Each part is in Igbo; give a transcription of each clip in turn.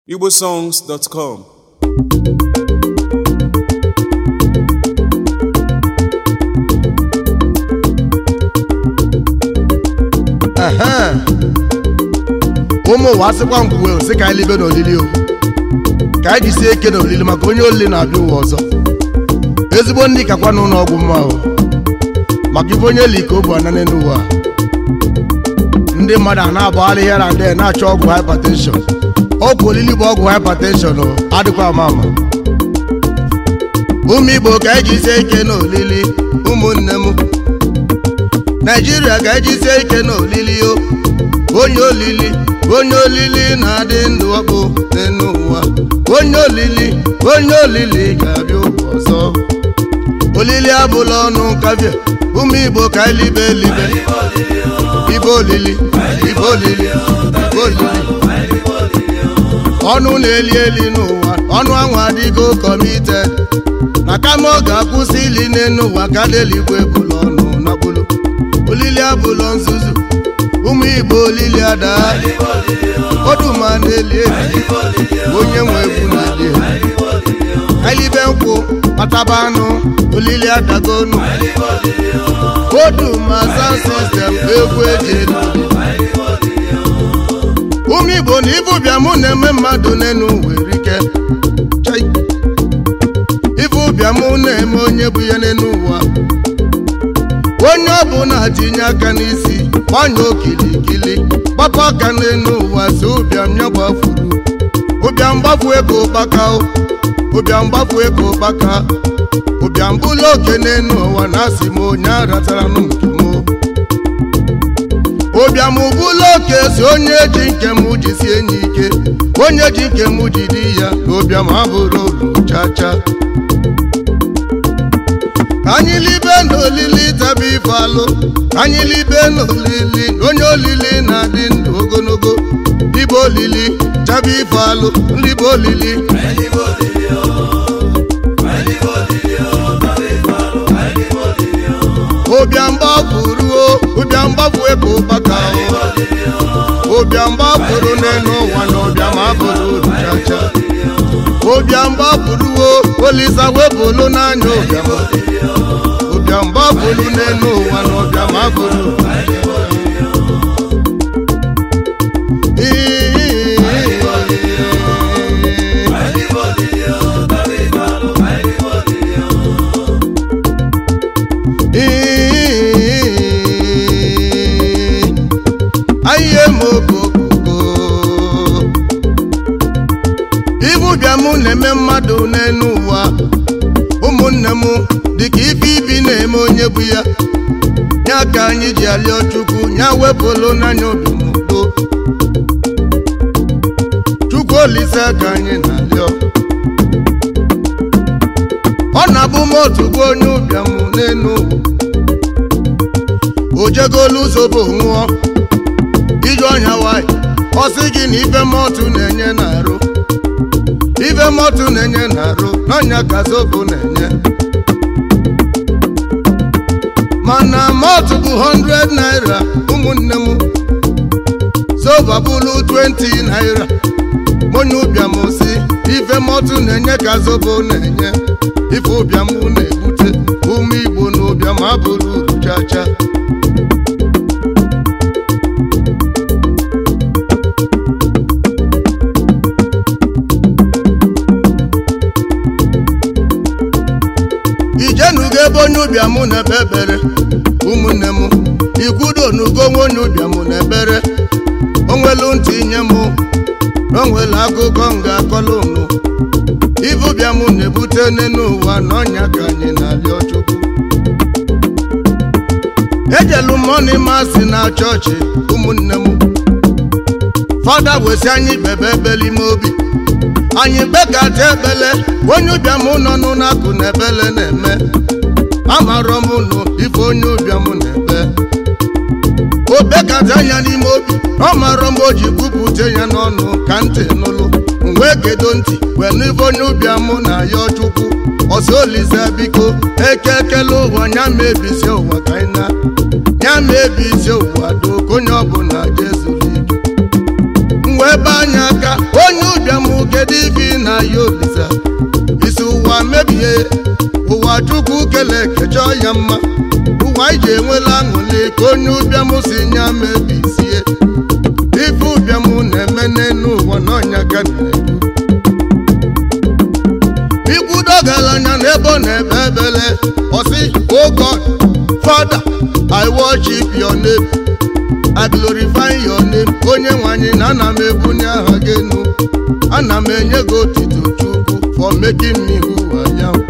igbosongs.com Ehe. ụmụ ụwa sịkwa mgbuwe sị ka anyị libe n'olili o ka anyị jisie ike n'olili maka onye olili na-abịa ụwa ọzọ ezigbo ndị kakwa n'ụlọ ọgwụ mma o maka ife onye li ka o bu anane n'ụwa ndị mmadụ a na-agbagharị ihe na ndị na-achọ ọgwụ hypertension ọgwụ olili bụ ọgwụ hypertension o adịkwa ama ama ụmụ igbo ka anyị jisie ike n'olili ụmụnne m naijiria ka anyị jisie ike n'olili o onye olili onye olili na-adị ndụ ọkpụ n'elu ụwa onye olili onye olili ga-abịa ụwa ọzọ olili abụla ọnụ kavia ụmụ igbo ka anyị libe elibe ibe olili ibe olili ibe olili ọnụ na-eli eli n'ụwa ọnụ ahụ adịgo kọmited na kama ọ ga-akwụsị ili n'elu ụwa ka deligwe bụla ọnụ na bụlụ olili abụlọ nzuzu ụmụ igbo olili ada oduma na-eli eli onye nwe egwu na-eli eli elibe nkwụ kpataba anụ olili adagonu oduma sound system egwu eji elu ụmụ igbo na ibu bịa mụ na-eme mmadụ n'enu were ike Chai. ife ụbịa mụ na-eme onye bụ ya n'enu ụwa onye ọbụla tinye aka n'isi gbanye okilikili gbapụ aka n'elu ụwa si ụbịam nyọgbafuru ụbịam gbafu ego ụkpaka o. ụbịam gbafu ego ụkpaka ụbịam bụlụ oke n'elu ụwa na asị m onye aratara nụ nke m ụbịam bụlụ oke si onye ji nke m jisie enyi ike onye ji nke m jide ya na ụbịam abụrụ olu chacha anyị libe n'olili taba ife alụ anyị libe n'olili onye olili na-adị ndụ ogologo libe olili taba ife alụ libe olili ụbịam gbafuru o ụbịam gbafu ego ụkpaka o ụbịam gbafuru n'elu ụwa na ụbịam abụrụ uru chacha ụbịam gbafuru o olisa wepụlụ n'anya ụbịam ụbịam gbafuru n'elu ụwa na ụbịam abụrụ ahịhịa ma okoko ibu bịam na-eme mmadụ n'elu ụwa ụmụnne m dịka ife ibi na-eme onye bụ ya ya ka anyị ji alịọ chukwu ya wepụlụ n'anya obimudo chukwu olise ka anyị na-alịọ ọ na-abụ m otu bụ onye ụbịam n'elu o jegolu ụzọ bụ nwụọ iju ọnya nwanyị ọ sị gị na ife mọtụ na-enye na-arụ ife mọtụ na-enye na-arụ n'ọnya ka zobo na-enye mana mọtụ bụ 100 naira ụmụnne m soba bụlụ 20 naira onye ụbịam si ife mọtụ na-enye ka zobo na-enye ife ụbịam na-ebute ụmụ igbo na ụbịam abụrụ uru chacha ijenugo ebe onye ụbịam na-ebe ebere ụmụnne m ikwudo n'ugo nwe onye ụbịam na-ebere onwelu ntị nye m na onwelu akụkọ m ga-akọlụ unu ife ụbịam na-ebute n'elu ụwa na ọnya ka anyị na-alịọ chukwu ejelu mọni masị na chọọchị ụmụnne m fada wesi anyị bebe ebele ime obi anyị bekata ebele onye ụbịam nọ n'ụnakụ na ebele na-eme amarọ m nụ ife onye ụbịam na-ebe o bekata ya n'ime obi ọ marọ m o ji kwupụta ya n'ọnụ ka ntị nụlụ wee gedo ntị wee n'ife onye ụbịam na ya chukwu ọsọ olise biko eke ekele ụwa ya mebisi ụwa ka anyị na ya mebisi ụwa doo ka onye ọbụla jezuru ike wee be anya aka onye ụbịam kedu ife na ya olisa isi ụwa mebie ụwa chukwu kele kechọ ya mma ụwa iji enwela aṅụli ka onye ụbịam si nya mebisie ife ụbịam na-eme n'elu ụwa n'ọnya ka na-ekwu ikwudo galanya n'ebe ọ na-ebe ebele ọsị oh God Father I worship your name I glorify your name onye nwanyị na ana m ebunye aha gị enu ana m enye gị otito chukwu for making me who I am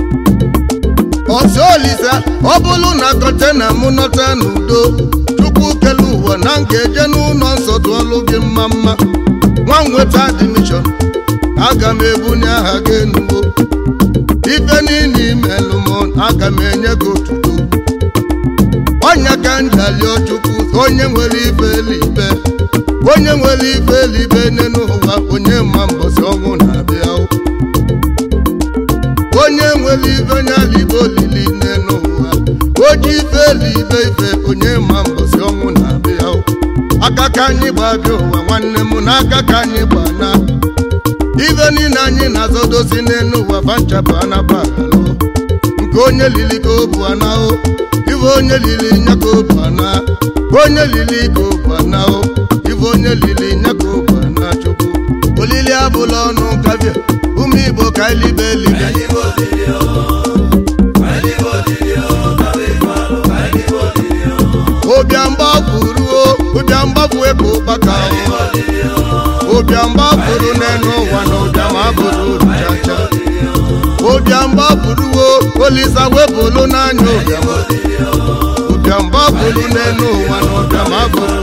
ọsị olisa ọ bụrụ na kọntena m nọta n'udo chukwu kele ụwa na m ga-eje n'ụlọ nsọ tụọlụ gị mma mma nwa m nweta admission aga m ebunye aha gị enuwo ife niile imelụ m aga m enye gị otuto ọnya ka m ji alịọ chukwu onye nwere ife elibe onye nwere ife elibe n'elu ụwa onye ma mbọsị ọnwụ na-abịa onye nwere ife onye alibe olili n'elu ụwa oji ife elibe ife onye ma mbọsị ọnwụ na-abịa aka ka anyị gbabịa ụwa nwanne m na aka ka anyị gbana ife niile anyị na-azọdosi n'elu ụwa banchapụ anabagalụ nke onye lili ka obu anahụ ife onye lili nya ka obu ana onye lili ka obu anahụ ife onye lili nya ka obu ana chukwu olili abụla ọnụ kavia ụmụ igbo ka elibe elibe ụbịam gbapụrụ ụbịam gbapụwe ka ụkpaka ụbịam gbapụrụ n'elu ụwa na ụbịam abụrụ ruchacha ụbịam gbapụrụwo olisa wepụlụ n'anya ụbịam ụbịam gbapụrụ n'elu ụwa na ụbịam abụrụ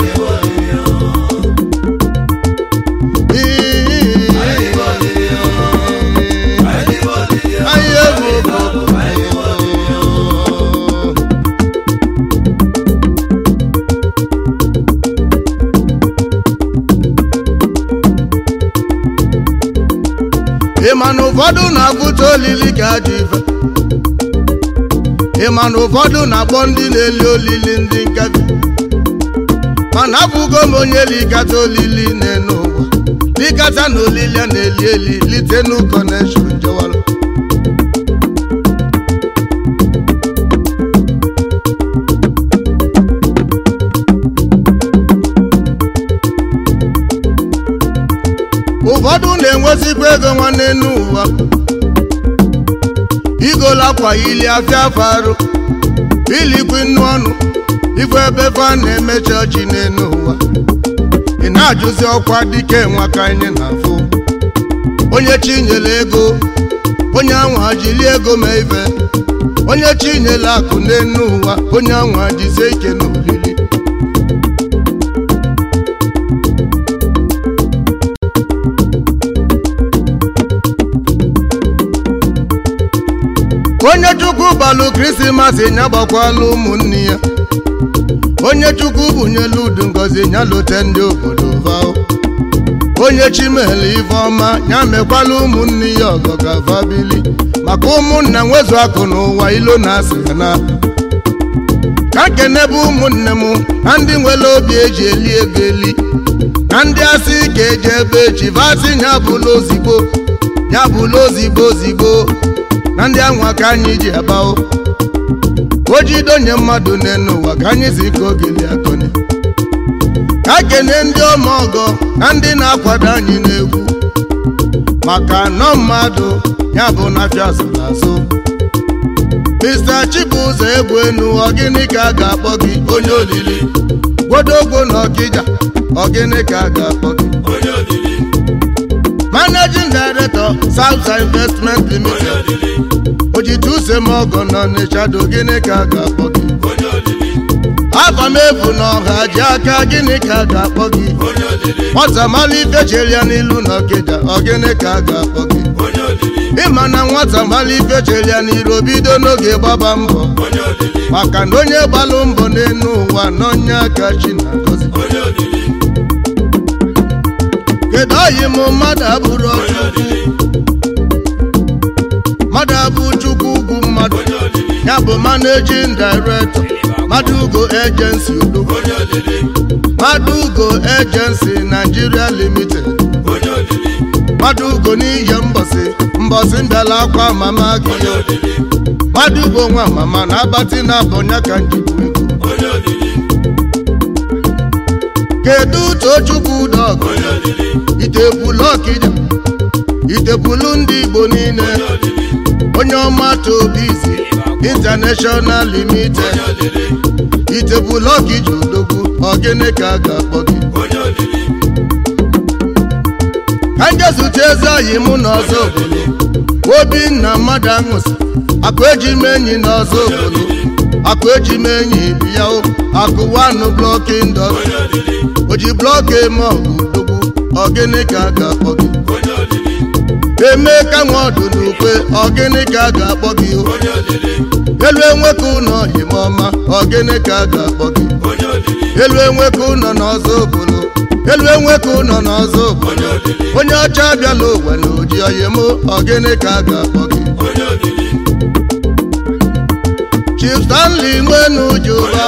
anyị egwu ịma na ụfọdụ na-abụta olili ka ajọ ife ịma na ụfọdụ na-akpọ ndị na-eli olili ndị nkabi mana abụgo m onye likata olili n'enu ụwa likata na olili a na-eli eli lite nu kọneshọn jewalụ ụfọdụ na-enwezikwa ego nwanne n'ụwa igolakwa ili afịa afọ arụ ilikwi nnu ọnụ ife ebe fa na-emechi ọchị n'elu ụwa ị na-ajụzi ọkwa dike nwa ka anyị na-afụ onye chinyere ego onye anwa jili ego ma ife onye chinyere akụ n'elu ụwa onye anwa jizie ike n'olili onye chukwu balụ krismas nya gbakwala ụmụnne ya onye chukwu bunyelu udu ngozi nya lote ndị obodo vao onye chimele ife ọma ya mekwala ụmụnne ya ọgọ ka vabili maka ụmụnna nwezu akụ n'ụwa ilo na asị ha na ka nkenebe ụmụnne m na ndị nwere obi eji eli ego eli na ndị asị ka eji ebe echi vasị ya bụla ozigbo ya bụla ozigbo ozigbo na ndị anwa ka anyị ji agbao o jidonye mmadụ n'elu ụwa ka anyị si ka ogeli akọni ka kene ndị ọma ọgọ na ndị na-akwado anyị n'egwu maka nọ mmadụ ya bụ na fiazụrụ azụ Mr. Chibụzọ egwu enu ọgịnị ka a ga-akpọ gị onye olili gwodogwo na ọkịja ọgịnị ka a ga-akpọ gị managing director South Investment Limited ojitusemọgọ nọ n'Ịchado gịnị ka a ga-akpọ gị afamefu na ọha ji aka gịnị ka a ga-akpọ gị nwata mala ife chere ya n'ilu na ọkịja ọgịnị ka a ga-akpọ gị ịma na nwata mala ife chere ya n'iru bido n'oge gbaba mbọ maka na onye gbalụ mbọ n'elu ụwa n'onye aka chi na-agọzi kedu oyi m mmadụ abụrụ chukwu mmadụ abụ chukwu ugwu mmadụ ya bụ managing director mmadụ ugo agency odogwu mmadụ ugo agency nigeria limited mmadụ ugo n'ihe mbọsị mbọsị mbịala akwa mama gị onye odili mmadụ ugo nwa mama na abatị na abọnya ka njikwu ego onye odili kedu tochukwu dọgụ onye odili itebulu ọkịja itebulu ndị igbo niile onye odili onye ọma tobizi international limited onye odili itebulu ọkịja odogwu ọgịnị ka a ga-akpọ gị onye odili ka nje zute eze oyi mụ na ọzọ obodo obinna mmadụ aṅụsị akụ eji m enyi na ọzọ obodo akụ eji m enyi bịa o akụ wanụ blọkị ndọs onye odili o ji blọkị eme ọgụ odogwu ọgịnị ka a ga-akpọ gị onye odili eme ka nwa ọdụ n'ukwe ọgịnị ka a ga-akpọ gị o onye odili elu enweka ụlọ yimọma ọgịnị ka a ga-akpọ gị onye odili elu enweka ụlọ n'ọzọ obodo elu enweka ụlọ n'ọzọ obodo onye odili onye ọcha abịala ụwa na oji oyimo ọgịnị ka a ga-akpọ gị onye odili Chief Stanley nwenu juba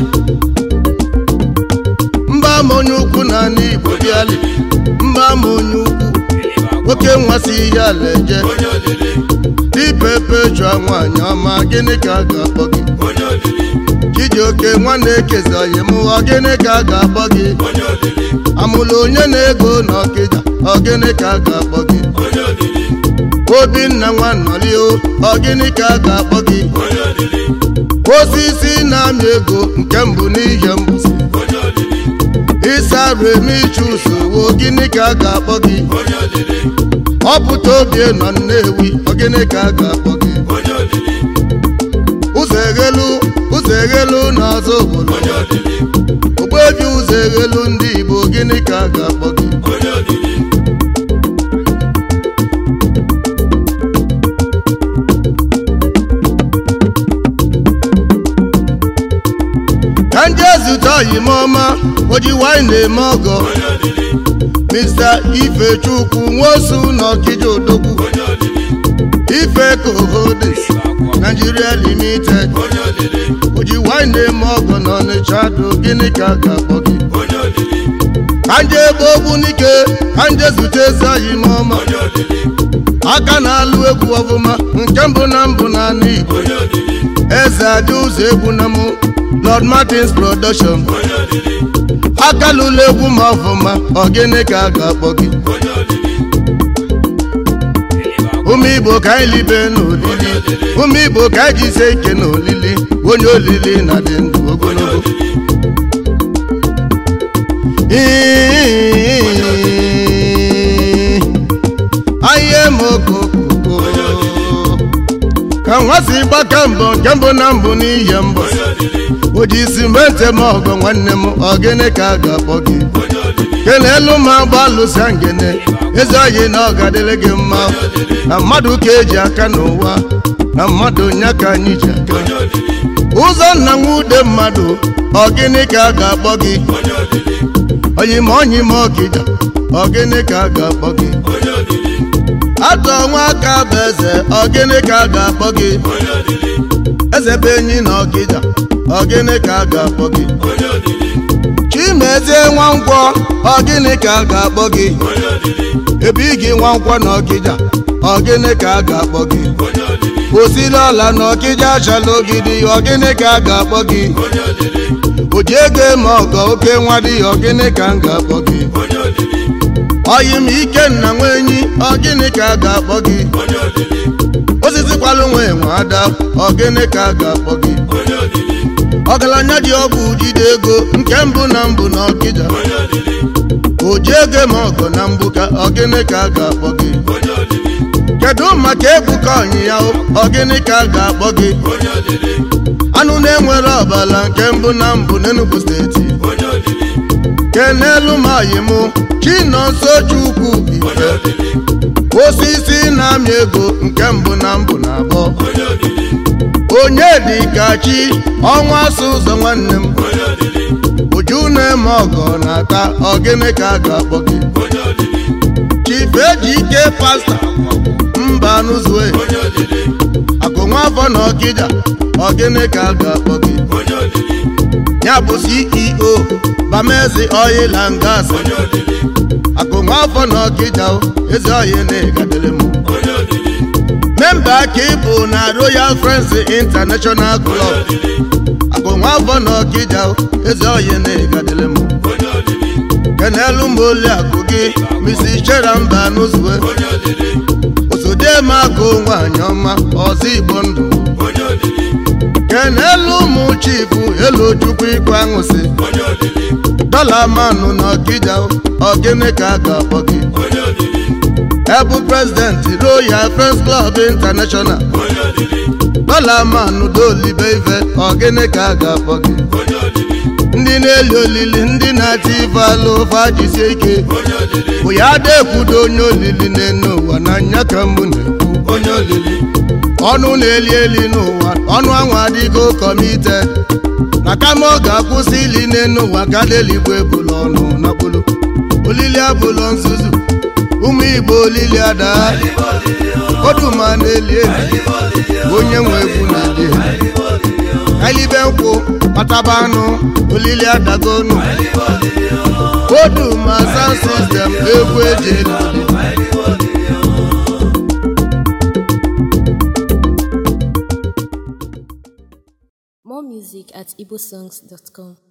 mba ama onye ukwu na ala Igbo bịali mba ama onye ukwu oke nwasị ihe ala eje onye odili dipepe chụọ nwaanyị ọma gịnị ka a ga-akpọ gị onye odili Chijioke nwanne ekezi oyim ọgịnị ka a ga-akpọ gị onye odili amụlụ onye na-ego na ọkịja ọgịnị ka a ga-akpọ gị onye odili obinna nwannọlio ọgịnị ka a ga-akpọ gị onye odili osisi na-amị ego nke mbụ n'ihe mbụsi onye odili ịsarụ eme ichu usoro gịnị ka a ga-akpọ gị onye odili ọpụta obie nọ nnewi ọgịnị ka a ga-akpọ gị onye odili ụzọ eghelu ụzọ eghelu n'ọzọ obodo onye odili ogbebi ụzọ eghelu ndị igbo gịnị ka a ga-akpọ gị onye odili ka nje zute oyimọma oji wanyị na-eme ọgọ onye odili mr ifechukwu nwosu na ọkịja odogwu onye odili ife kohodes nigeria limited onye odili oji wanyị na-eme ọgọ na ọnịcha do gịnị ka a ga-akpọ gị onye odili ka nje ebe ogbu n'ike ka nje zute eze oyimọma onye odili aka na-alụ egwu ọfụma nke mbụ na mbụ na ala igbo onye odili eze adị ụzọ egwu na mụ lord martins production onye odili aka lụlụ egwu ma ọfụma ọgịnị ka a ga-akpọ gị onye odili ụmụ igbo ka anyị libe n'olili ụmụ igbo ka anyị jisie ike n'olili onye olili na dị ndụ onye ogologo odili ahịa mokokoko ka nwa si gbaka mbọ nke mbụ na mbụ n'ihe mbọ onye odili o ji simenti m ọgọ nwanne m ọgịnị ka a ga-akpọ gị onye odili kelelu ma agba lụsa ngene eze oyi na ọ ga-adịrị gị mma na mmadụ ka eji aka n'ụwa na mmadụ nya ka anyị ji aka onye odili ụzọ nna nwude mmadụ ọgịnị ka a ga-akpọ gị onye odili oyima onyima ọkịja ọgịnị ka a ga-akpọ gị onye odili atọ nwa aka bụ eze ọgịnị ka a ga-akpọ gị onye odili eze bụ enyi na ọkịja ọgịnị ka a ga-akpọ gị onye odili chimezie nwankwọ ọgịnị ka a ga-akpọ gị onye odili ebe ị gị nwankwọ na ọkịja ọgịnị ka a ga-akpọ gị onye odili osiri ọla na ọkịja achala ogidi ọgịnị ka a ga-akpọ gị onye odili oji ego eme ọgọ oke nwa dị ọgịnị ka m ga-akpọ gị onye odili ọyị m ike nna nwa enyi ọgịnị ka a ga-akpọ gị onye odili osisi kwalụ nwa enwe ada ọgịnị ka a ga-akpọ gị onye odili ọgaranya ji ọgwụ jide ego nke mbụ na mbụ na ọkịja onye odili oji ego eme ọgọ na mbụ ka ọgịnị ka a ga-akpọ gị onye odili kedu maka ebuka ọnyịya ọgịnị ka a ga-akpọ gị onye odili anụ na-enwere ọbara nke mbụ na mbụ n'Enugu steeti onye odili kenelu mayimụ chinonso chukwu onye ife odili osisi na-amị ego nke mbụ na mbụ na abụọ onye odili onye dịka chi ọnwa asụ ụzọ nwanne m onye odili uju na-eme ọgọ na-ata ọgịnị ka a ga-akpọ gị onye odili chief ejike pasta mba n'ụzue onye odili akụ nwa afọ na ọkịja ọgịnị ka a ga-akpọ gị onye odili ya bụ ceo bamezi oil and gas onye odili akụ nwa afọ na ọkịja o, eze ọhịa na-egadere m onye olili memba ka ịbụ na royal friends international club akụ nwa afọ na ọkịja o, eze ọhịa na-egadere m onye olili kenelu m oli akụ gị misi chera mba n'ụzue onye olili osodeme akụ nwaanyị ọma ọzọ igbo ndụ onye olili kenelu ụmụ chifu elu chukwu ikwe aṅụsị onye olili dọla manụ na ọkịja ọgịnị ka a ga-akpọ gị onye olili ebu prezidenti royal friends club international onye olili dọla manụ dolibe ife ọgịnị ka a ga-akpọ gị onye olili ndị na-eli olili ndị na-ati ife alụ ofe ajisie ike onye olili bụ ya ada ekwudo onye olili n'enu ụwa na nya ka mbụ na-ekwu onye olili ọnụ na-eli eli n'ụwa ọnụ anwụ adịgo kọmite na kama ọ ga-akwụsị ili n'enu ụwa ka deligbo ebula ọnụ nakpolo olili abụlọ nzuzu ụmụ igbo olili ada oduma na-eli eli onye nwe egwu na-eli eli elibe nkwụ kpataba anụ olili adagonu oduma sound system egwu eji eli olili More music at igbosongs.com.